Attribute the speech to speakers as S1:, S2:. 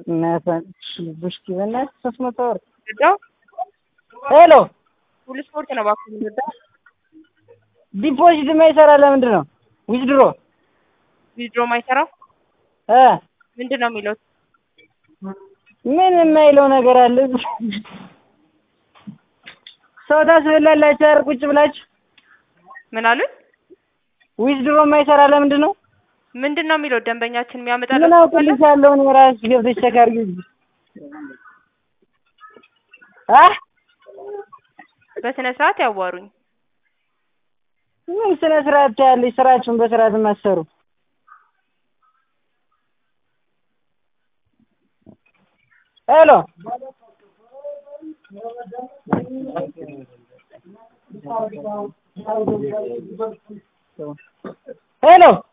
S1: እናቷን ቡሽኪ በእናትህ ሶስት መቶ ብር
S2: ወዳው
S1: ሄሎ
S2: ሁሉ ስፖርት ነው እባክህ የምንወዳው።
S1: ዲፖዚት የማይሰራ ለምንድን ነው ዊዝድሮ
S2: ዊዝድሮ ማይሰራው
S1: እ
S2: ምንድን ነው የሚለው?
S1: ምን የማይለው ነገር አለ ሰው ታስበላላችሁ አይደል ቁጭ ብላችሁ
S2: ምን አሉኝ?
S1: ዊዝድሮ የማይሰራ ለምንድን ነው
S2: ምንድን ነው የሚለው? ደንበኛችን
S1: ምን
S2: የሚያመጣለው
S1: አውቅልሽ ያለውን የራስሽ ገብተሽ ቼክ አድርጊ አ
S2: በስነ ስርዓት ያዋሩኝ።
S1: ምን ስነ ስርዓት ያለሽ ስራችሁን በስርዓት የማትሰሩ ሄሎ ሄሎ